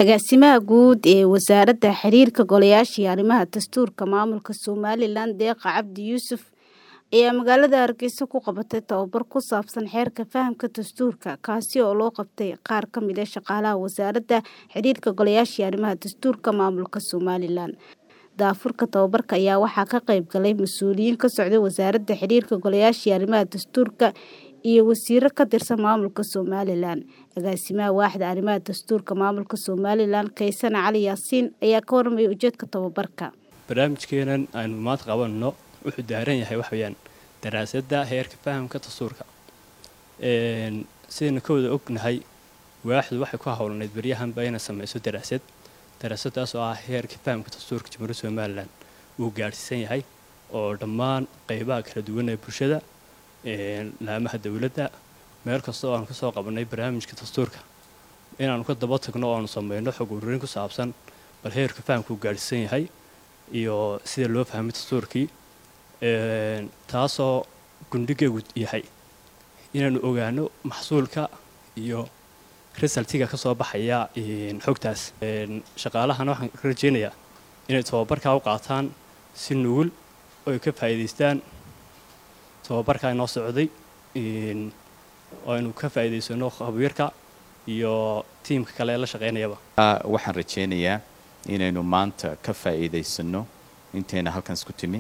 Agaasimaha Guud ee Wasaaradda Xiriirka Golayaasha iyo Arrimaha Dastuurka Maamulka Somalilan Deeqa Cabdi Yuusuf ayaa magaalada Hargeysa ku qabatay tababar ku saabsan xeerka fahamka dastuurka kaasi oo loo qabtay qaar ka mid ah shaqaalaha Wasaaradda Xiriirka Golayaasha iyo Arrimaha Dastuurka Maamulka Somalilan. Daafurka tababarka ayaa waxaa ka qayb galay mas'uuliyiin ka socday Wasaaradda Xiriirka Golayaasha iyo Arrimaha Dastuurka iyo wasiirro ka tirsan maamulka Somalilan. Agaasimaha Waaxda Arrimaha Dastuurka Maamulka Somalilan Kaysan Cali Yaasiin ayaa ka warramay ujeedka tababarka. barnaamijkeenan aynu maanta qabanno wuxuu daaran yahay wax weeyaan daraasadda heerka fahamka dastuurka sidaynu ka wada ognahay waaxdu waxay ku howlanayd baryahanba inay samayso daraasad daraasadaas oo ah heerka fahamka dastuurka jamhuuriyadda somalilan uu gaadhsiisan yahay oo dhammaan qeybaha kala duwan ee bulshada laamaha dowladda meel kasta oo aanu ka soo qabannay barnaamijka dastuurka inaanu ka daba tagno oo aanu samayno xog ururin ku saabsan bal heerka fahamka uu gaadhsiisan yahay iyo sida loo fahmay dastuurkii taasoo gundhigeegu yahay inaanu ogaano maxsuulka iyo resultiga ka soo baxaya xogtaas shaqaalahana waxaan ka rajeynayaa inay tababarkaa u qaataan si nugul oo ay ka faa'iidaystaan tababarkaa inoo socday oo aynu ka faa'iidaysano khabiirka iyo tiimka kale ee la shaqaynayaba waxaan rajeynayaa inaynu maanta ka faa'iidaysano intayna halkan isku timi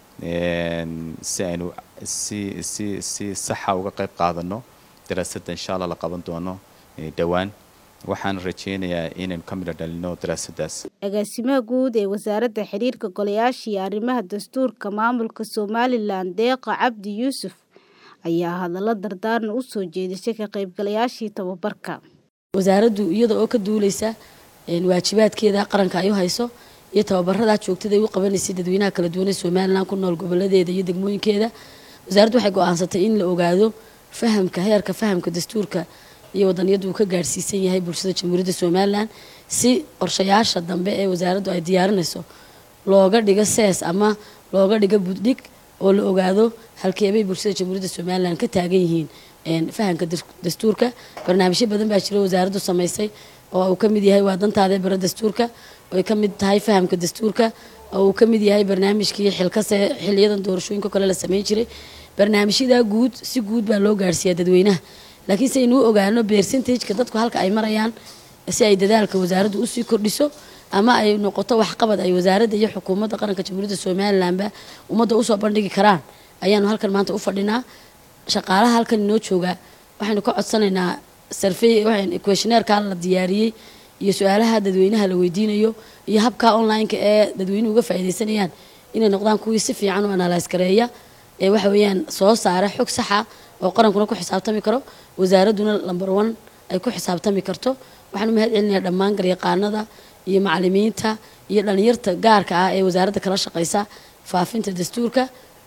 si aynu si si si saxa uga qayb qaadano daraasadda insha allah la qaban doono dhowaan waxaan rajeynayaa inaynu ka midho dhalino daraasaddaas agaasimaha guud ee wasaaradda xiriirka golayaasha iyo arrimaha dastuurka maamulka somalilan deeqa cabdi yuusuf ayaa hadallo dardaaran u soo jeedisay ka qaybgalayaashii tababarka wasaaraddu iyada oo ka duuleysa waajibaadkeeda qaranka ay u hayso iyo tababaradaa joogtada ay u qabanaysay dadweynaha kala duwan ee somalilan ku nool goboladeeda iyo degmooyinkeeda wasaaraddu waxay go-aansatay in la ogaado fahamka heerka fahamka dastuurka iyo wadaniyaddu uu ka gaadhsiisan yahay bulshada jamhuuriyadda somalilan si qorshayaasha dambe ee wasaaraddu ay diyaarinayso looga dhigo sees ama looga dhigo buddhig oo la ogaado halkeebay bulshada jamhuuriyadda somalilan ka taagan yihiin fahamka dastuurka barnaamijyo badan baa jira wasaaraddu samaysay oo uu ka mid yahay waa dantaadee bara dastuurka oo ay ka mid tahay fahamka dastuurka oo uu ka mid yahay barnaamijkii xilkase xiliyadan doorashooyinka kale la sameyn jiray barnaamijyadaa guud si guud baa loo gaarhsiiyaa dadweynaha laakiin si aynuu ogaano percentageka dadku halka ay marayaan si ay dadaalka wasaaraddu usii kordhiso ama ay noqoto waxqabad ay wasaaradda iyo xukuumadda qaranka jamhuuriyadda somalilanba ummadda usoo bandhigi karaan ayaanu halkan maanta u fadhinaa shaqaalaha halkan inoo joogaa waxaynu ka codsanaynaa sarfey questioneerkaa la diyaariyey iyo su-aalaha dadweynaha la weydiinayo iyo habka online-ka ee dadweynuhu uga faa'iidaysanayaan inay noqdaan kuwii si fiican u analyse gareeya ee waxa weeyaan soo saara xog saxa oo qarankuna ku xisaabtami karo wasaaradduna lamber one ay ku xisaabtami karto waxaan u mahad celinayaa dhammaan garyaqaanada iyo macalimiinta iyo dhalinyarta gaarka ah ee wasaaradda kala shaqeysa faafinta dastuurka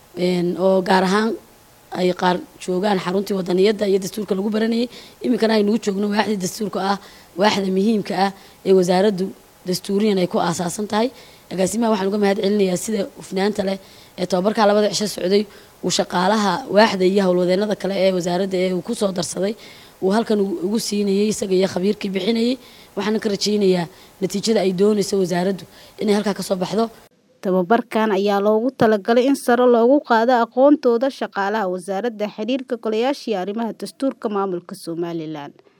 oo gaar ahaan ay qaar joogaan xaruntii wadaniyadda iyo dastuurka lagu baranayay iminkana aynugu joogno waaxdii dastuurka ah waaxda muhiimka ah ee wasaaraddu dastuuriyan ay ku aasaasan tahay agaasimaha waxaan uga mahad celinayaa sida hufnaanta leh ee tababarkaa labada cisho socday uu shaqaalaha waaxda iyo howlwadeenada kale ee wasaaradda ee uu kusoo darsaday uu halkan ugu siinayay isaga iyo khabiirkii bixinayay waxaana ka rajaynayaa natiijada ay doonayso wasaaraddu inay halkaa kasoo baxdo tababarkan ayaa loogu talagalay in sare loogu qaado aqoontooda shaqaalaha wasaaradda xiriirka golayaasha iyo arrimaha dastuurka maamulka somalilan